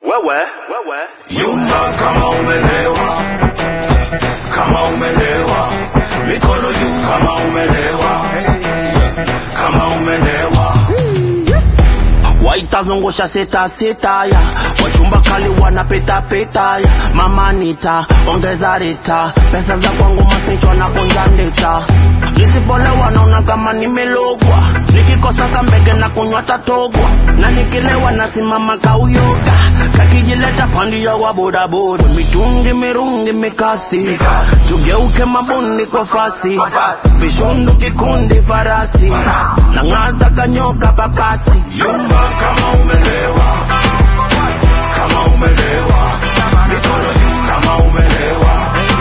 wewe wewe Yumba kama umelewa, kama umelewa, mikono juu kama umelewa, kama umelewa. waitazungusha seta seta ya wachumba kali wanapeta peta ya mama nita ongeza rita pesa za kwangu masnichwa na kunja ndeta nisipolewa naona kama nimelogwa nikikosa kambege na kunywa tatogwa na nikilewa nasimama kauyoga kakijileta pandia wa bodaboda mitungi mirungi mikasi tugeuke mabundi kwa fasi vishundu kikundi farasi na ng'ata kanyoka papasi Yumba kama umelewa, kama umelewa, mikono juu kama umelewa,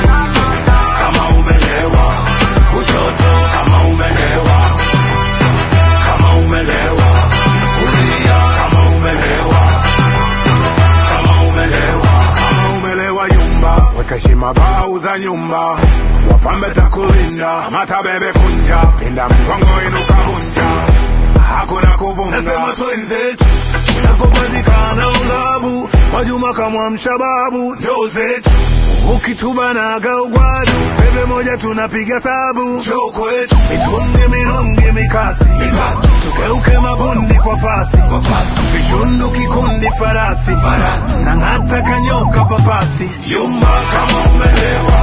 kama umelewa, kushoto kama umelewa, kama umelewa, kulia kama umelewa, kama umelewa, kama umelewa. Yumba weka heshima bau za nyumba, wapambe takulinda, mata bebe kunja, pinda mgongo inuka vunja hakuna kuvunga. Nasema twenzetu unakopatikana ulabu, Mwajuma kama mshababu ndo zetu, ukitubanaga ugwadu, bebe moja tunapiga sabu, choko wetu mitungi mirungi mikasi, tugeuke mabundi kwa fasi, vishundu kikundi farasi, na ng'ata kanyoka papasi, yumba kama umelewa,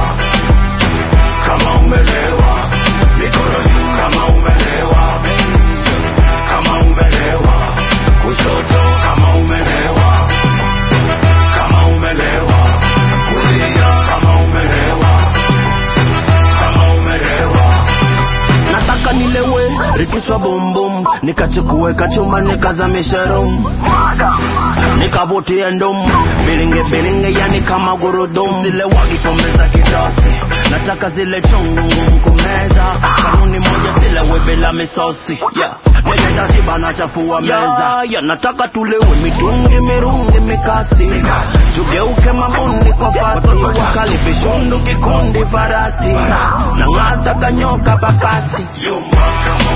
kama umelewa, mikono juu kama umelewa kama umelewa, kushoto kama umelewa, kama umelewa, kulia kama umelewa, kama umelewa. nataka nilewe rikichwa bumbum nikachukue kachuma nikazamishe rum nikavutie ndum bilinge bilinge yani kama gurudum zile wagipombe za kidosi nataka zile chungu ngumu kumeza kanuni moja silewe bila misosi yeah. Nikesha shiba na chafua meza yeah, yeah, nataka tulewe mitungi mirungi mikasi tugeuke mabundi kwa fasi wakali vishundu kikundi farasi na ng'ata kanyoka papasi Yumba kama